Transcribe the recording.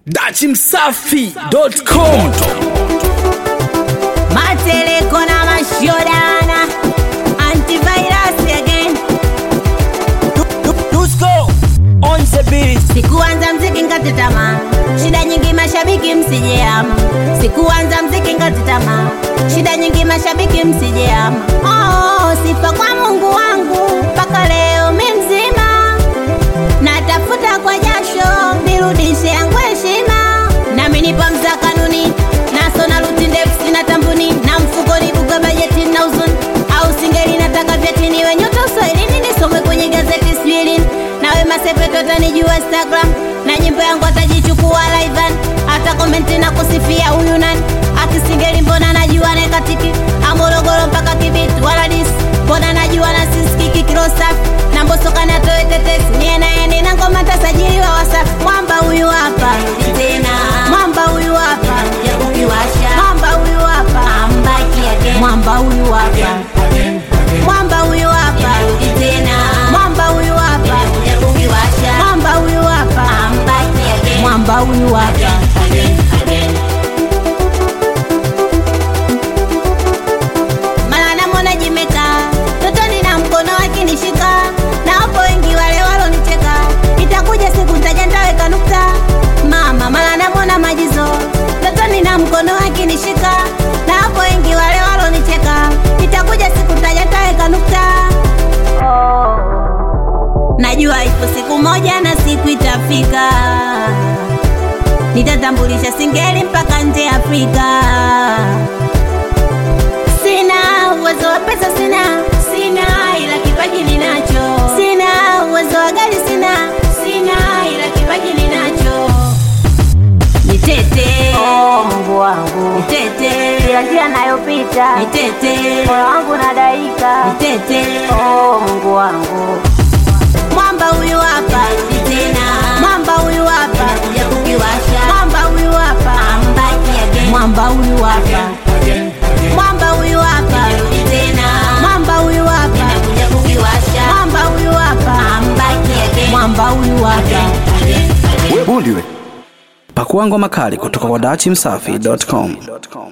dachimsafi.com Mateleko na mashodana Antivirus again Dusko on the beat. Sikuanza mziki ngati tamaa Shida nyingi mashabiki msijeama Sikuanza mziki ngati tamaa Shida nyingi mashabiki msijeama Oh, sifa kwa Mungu wangu mpaka leo mi mzima Natafuta kwa jasho nirudishe yangu heshima Nami nipo mza kanuni naso na ruti ndefu sina tambuni na mfukoni buga bajeti na uzuni au singeli nataka vyeti niwe nyota uswahilini nisome kwenye gazeti swilini nawe masepeto tanijua instagram na nyimbo yangu atajichukua livan hata komenti na kusifia huyu nani akisingeli mbona najua nekatiki amorogoro mpaka kibiti wala disi mbona najua na siskiki kirosafi na mbosokani atoe tetesi niye naye nina ngoma tasajiliwa wasafi mwamba huyu hapa tena mwamba huyu hapa mwamba huyu hapa mwamba huyu hapa mwamba huyu hapa mwamba huyu hapa mwamba huyu hapa mwamba huyu hapa mara namwona jimeka totoni na mkono akinishika na wapo wengi wale walonicheka itakuja siku ntaja ntaweka nukta mama mara namwona majizo totoni na mkono akinishika na wapo wengi wale walonicheka itakuja siku ntaja ntaweka nukta najua ipo siku moja na siku itafika nitatambulisha singeli mpaka nje ya afrika sina uwezo wa pesa sina sina ila kipaji ninacho sina uwezo wa gari sina sina ila kipaji ninacho nitete Oh, Mungu wangu, nitete kila njia nayopita nitete moyo wangu nadaika. nitete Oh, Mungu wangu, mwamba huyu hapa tena mwamba huyu hapa mwamba huyu hapa mwamba huyu hapa mwamba huyu hapa mwamba huyu hapa mwamba huyu hapa mwamba huyu hapa buliwe pakua ngoma kali kutoka kwa dachimsafi.com